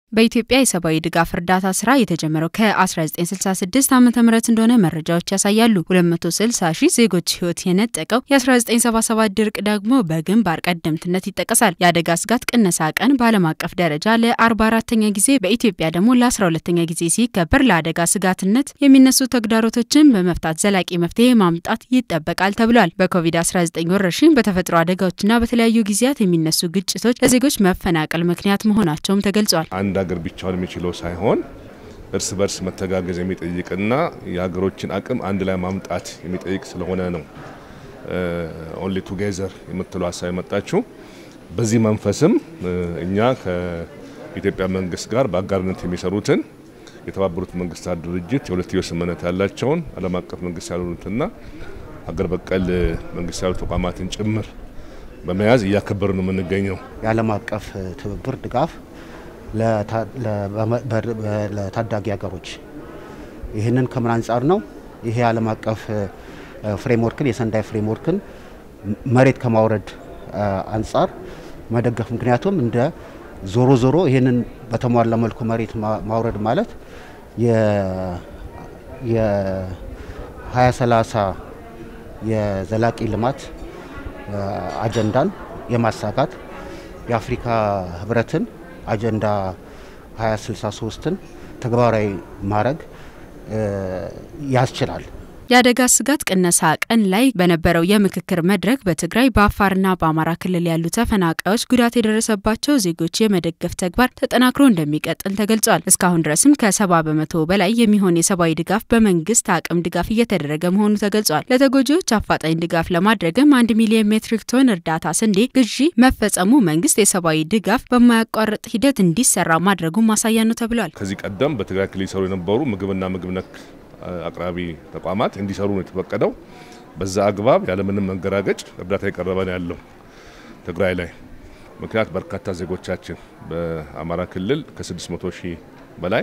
በኢትዮጵያ የሰብአዊ ድጋፍ እርዳታ ስራ የተጀመረው ከ1966 ዓ ም እንደሆነ መረጃዎች ያሳያሉ። 260 ሺህ ዜጎች ህይወት የነጠቀው የ1977 ድርቅ ደግሞ በግንባር ቀደምትነት ይጠቀሳል። የአደጋ ስጋት ቅነሳ ቀን በዓለም አቀፍ ደረጃ ለ44ተኛ ጊዜ በኢትዮጵያ ደግሞ ለ12ተኛ ጊዜ ሲከበር ለአደጋ ስጋትነት የሚነሱ ተግዳሮቶችን በመፍታት ዘላቂ መፍትሄ ማምጣት ይጠበቃል ተብሏል። በኮቪድ-19 ወረርሽኝ፣ በተፈጥሮ አደጋዎችና በተለያዩ ጊዜያት የሚነሱ ግጭቶች ለዜጎች መፈናቀል ምክንያት መሆናቸውም ተገልጿል። አንድ ሀገር ብቻውን የሚችለው ሳይሆን እርስ በርስ መተጋገዝ የሚጠይቅና የሀገሮችን አቅም አንድ ላይ ማምጣት የሚጠይቅ ስለሆነ ነው ኦንሊ ቱጌዘር የምትለው ሀሳብ የመጣችው። በዚህ መንፈስም እኛ ከኢትዮጵያ መንግስት ጋር በአጋርነት የሚሰሩትን የተባበሩት መንግስታት ድርጅት የሁለትዮሽ ስምምነት ያላቸውን ዓለም አቀፍ መንግስት ያልሆኑትና ሀገር በቀል መንግስት ያሉ ተቋማትን ጭምር በመያዝ እያከበሩ ነው የምንገኘው። የዓለም አቀፍ ትብብር ድጋፍ ለታዳጊ ሀገሮች ይህንን ከምን አንጻር ነው? ይሄ የዓለም አቀፍ ፍሬምወርክን የሰንዳይ ፍሬምወርክን መሬት ከማውረድ አንጻር መደገፍ። ምክንያቱም እንደ ዞሮ ዞሮ ይህንን በተሟላ መልኩ መሬት ማውረድ ማለት የ2030 የዘላቂ ልማት አጀንዳን የማሳካት የአፍሪካ ህብረትን አጀንዳ 2063ን ተግባራዊ ማድረግ ያስችላል። የአደጋ ስጋት ቅነሳ ቀን ላይ በነበረው የምክክር መድረክ በትግራይ በአፋርና በአማራ ክልል ያሉ ተፈናቃዮች ጉዳት የደረሰባቸው ዜጎች የመደገፍ ተግባር ተጠናክሮ እንደሚቀጥል ተገልጿል። እስካሁን ድረስም ከሰባ በመቶ በላይ የሚሆን የሰብአዊ ድጋፍ በመንግስት አቅም ድጋፍ እየተደረገ መሆኑ ተገልጿል። ለተጎጂዎች አፋጣኝ ድጋፍ ለማድረግም አንድ ሚሊዮን ሜትሪክ ቶን እርዳታ ስንዴ ግዢ መፈጸሙ መንግስት የሰብአዊ ድጋፍ በማያቋርጥ ሂደት እንዲሰራ ማድረጉ ማሳያ ነው ተብሏል። ከዚህ ቀደም በትግራይ ክልል ይሰሩ የነበሩ ምግብና ምግብ ነክ አቅራቢ ተቋማት እንዲሰሩ ነው የተፈቀደው። በዛ አግባብ ያለምንም መንገራገጭ እርዳታ የቀረበ ነው ያለው ትግራይ ላይ። ምክንያት በርካታ ዜጎቻችን በአማራ ክልል ከ600 ሺህ በላይ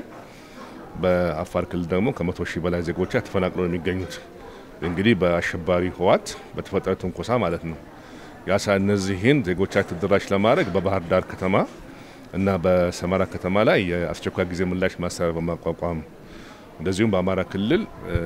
በአፋር ክልል ደግሞ ከ100 ሺህ በላይ ዜጎቻ ተፈናቅለው ነው የሚገኙት። እንግዲህ በአሸባሪ ህወሓት በተፈጠረ ትንኮሳ ማለት ነው። ያሳ እነዚህን ዜጎቻችን ተደራሽ ለማድረግ በባህር ዳር ከተማ እና በሰመራ ከተማ ላይ የአስቸኳይ ጊዜ ምላሽ ማስተባበሪያ በማቋቋም እንደዚሁም በአማራ ክልል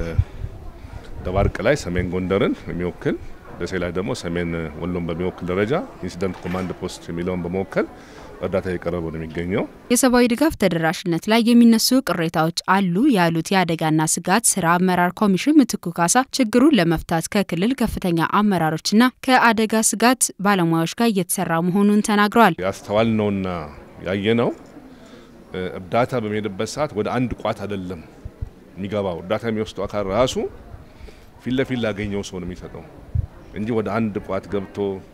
ደባርቅ ላይ ሰሜን ጎንደርን የሚወክል ደሴ ላይ ደግሞ ሰሜን ወሎን በሚወክል ደረጃ ኢንሲደንት ኮማንድ ፖስት የሚለውን በመወከል እርዳታ የቀረበ ነው የሚገኘው። የሰብአዊ ድጋፍ ተደራሽነት ላይ የሚነሱ ቅሬታዎች አሉ ያሉት የአደጋና ስጋት ስራ አመራር ኮሚሽን ምትኩ ካሳ ችግሩን ለመፍታት ከክልል ከፍተኛ አመራሮችና ከአደጋ ስጋት ባለሙያዎች ጋር እየተሰራ መሆኑን ተናግረዋል። ያስተዋልነውና ያየነው እርዳታ በሚሄድበት ሰዓት ወደ አንድ ቋት አይደለም የሚገባው እርዳታ የሚወስደው አካል ራሱ ፊት ለፊት ላገኘው ሰው ነው የሚሰጠው እንጂ ወደ አንድ ቋት ገብቶ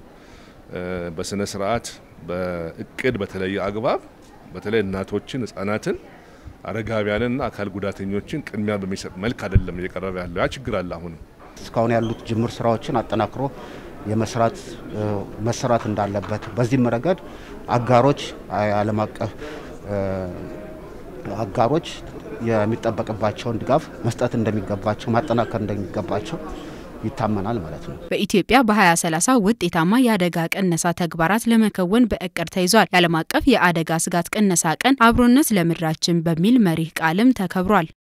በስነ ስርዓት በእቅድ በተለየ አግባብ በተለይ እናቶችን፣ ህጻናትን፣ አረጋቢያንና አካል ጉዳተኞችን ቅድሚያ በሚሰጥ መልክ አይደለም እየቀረበ ያለው። ያ ችግር አለ። አሁንም እስካሁን ያሉት ጅምር ስራዎችን አጠናክሮ የመስራት መሰራት እንዳለበት በዚህም ረገድ አጋሮች ዓለም አቀፍ አጋሮች የሚጠበቅባቸውን ድጋፍ መስጠት እንደሚገባቸው ማጠናከር እንደሚገባቸው ይታመናል ማለት ነው። በኢትዮጵያ በ2030 ውጤታማ የአደጋ ቅነሳ ተግባራት ለመከወን በእቅድ ተይዟል። የዓለም አቀፍ የአደጋ ስጋት ቅነሳ ቀን አብሮነት ለምድራችን በሚል መሪህ ቃልም ተከብሯል።